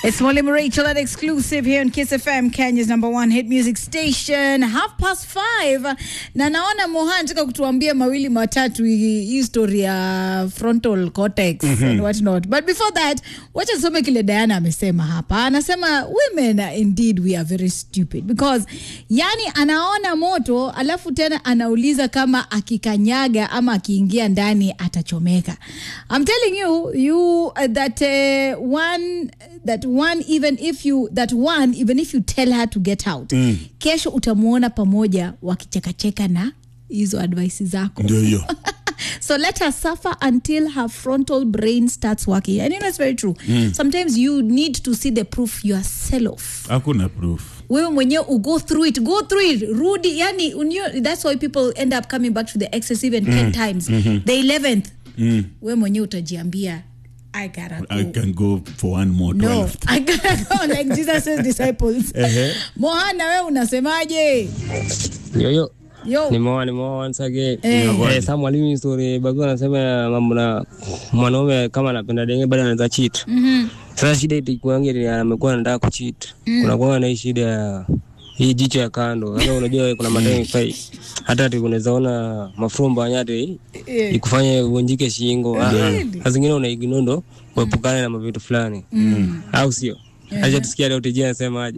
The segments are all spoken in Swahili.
It's Mwalimu Rachel at exclusive here on Kiss FM, Kenya's number one hit music station. Half past five. Na naona Mohan anataka kutuambia mawili matatu hii hii story ya frontal cortex and what not. But before that, wacha nisome kile Diana amesema hapa. Anasema women uh, indeed we are very stupid because yani anaona moto alafu tena anauliza kama akikanyaga ama akiingia ndani atachomeka. I'm telling you you uh, that uh, one that one even if you that one even if you tell her to get out mm. kesho utamwona pamoja wakichekacheka na hizo advice zako ndio hiyo so let her suffer until her frontal brain starts working and you know it's very true sometimes you need to see the proof yourself hakuna proof wewe mwenyewe ugo through it go through it rudi yani unyo, that's why people end up coming back to the excess even 10 times the 11th wewe mwenyewe utajiambia i gotta go i can go for one more no 12th. i gotta go like jesus' disciples mohana wewe unasemaje Yo, yo. yo Nimeoa nimeoa once again. Eh. Eh, sa mwalimu story bagu anasema mambo na mwanaume kama anapenda denge bado anaweza cheat. Sasa shida itakuangia ni amekuwa anataka kucheat. Kuna kwa na hii shida ya hii jicho ya kando. Sasa unajua kuna madai fai. Hata ati unaweza ona mafumba nyati ikufanye uvunjike shingo. Ah, ah. Saa zingine una ignore ndo kuepukana na mavitu fulani. Au sio? Acha tusikia leo tijia anasemaje.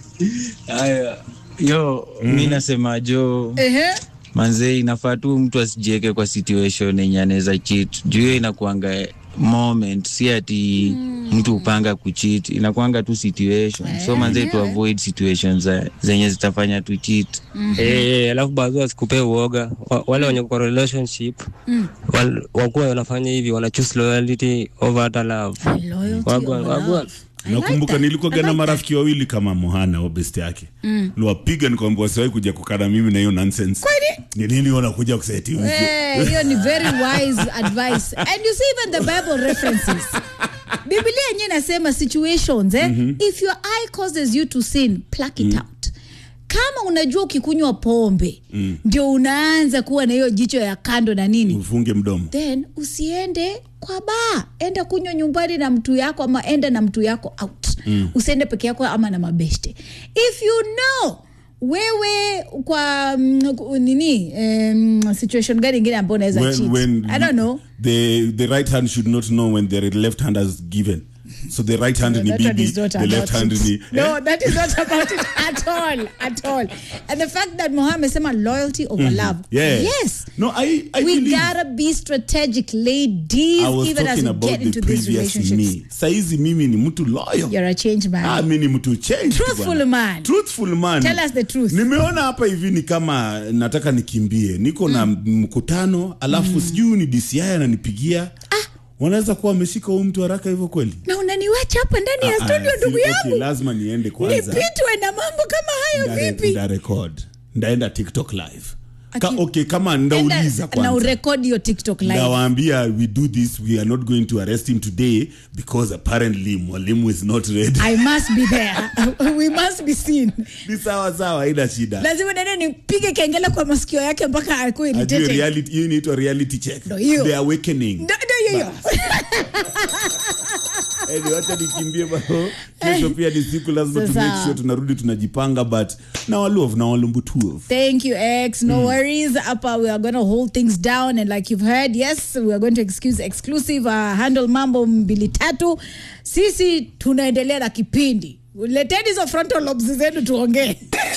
Haya, yo mi nasema jo ehe manze, inafaa tu mtu asijiweke kwa situation yenye anaweza cheat juu hiyo inakuanga moment, si ati mtu upanga kucheat, inakuanga tu situation. So manze, tu avoid situations za- zenye zitafanya tu cheat. Eh, eh, alafu baadhi wasikupee uoga Wa- wale wenye kwa relationship wal- wakuwa wanafanya hivi wana choose loyalty over hata love Loyalty Wagwan, over wagwan. love. I like nakumbuka that. nilikuwa I gana like marafiki wawili kama mohana wa best yake mm. liwapiga nikwambia wasiwahi kuja kukana mimi na hiyo nonsense ni nini wanakuja kuseti hivi Eh, hiyo ni very wise advice and you see even the bible references biblia yenyewe inasema situations eh? if your eye causes you to sin pluck it out kama unajua ukikunywa pombe ndio unaanza kuwa na hiyo jicho ya kando na nini ufunge mdomo then usiende kwa baa enda kunywa nyumbani na mtu yako ama enda na mtu yako out mm. usiende peke yako ama na mabeshte if you know wewe kwa mm, ku- nini um, situation gani ingine ambayo unaweza when, cheat when i don't know the, the right hand should not know when the left hand has given so the right hand ni That one bibi is not the about left hand it. ni no that is not about it at all at all and the fact that Mohammed sema loyalty over love yeah yes no i, I we believe gotta be strategic ladies I was even as talking we about get the into these previous relationships me saizi mimi ni mtu loyal you're a change man Ah, mi ni mtu change Truthful bwana. man. truthful man Tell us the truth. nimeona hapa hivi ni kama nataka nikimbie niko na mkutano alafu sijui ni dci ananipigia wanaweza kuwa wameshika huu mtu haraka hivyo kweli na unaniwacha hapa ndani ya Ah, studio ah, ndugu si- yangu okay, lazima niende kwanza nipitwe na mambo kama hayo Ndare- vipi ndarekod ndaenda tiktok live Ka, Aki- okay kama ndauliza Enda na kwanza urekodi hiyo tiktok live ndawaambia we do this we are not going to arrest him today because apparently mwalimu is not ready i must be there we must be seen ni sawa sawa haina shida lazima nene nipige kengele kwa masikio yake mpaka akuwe ajue irritated. reality hiyo inaitwa reality check Ndo hiyo. the awakening Ndo- ndo hiyo hiyo. Anyway, wacha nikimbie bado kesho pia ni siku lazima tu Sasa. make sure tunarudi tunajipanga but na walove na walumbutuov Thank you, X. No worries. Upper, we are going to hold things down. And like you've heard, yes, we are going to excuse exclusive uh, handle mambo mbili tatu. Sisi tunaendelea na kipindi. Leteni hizo frontal lobes zenu tuongee.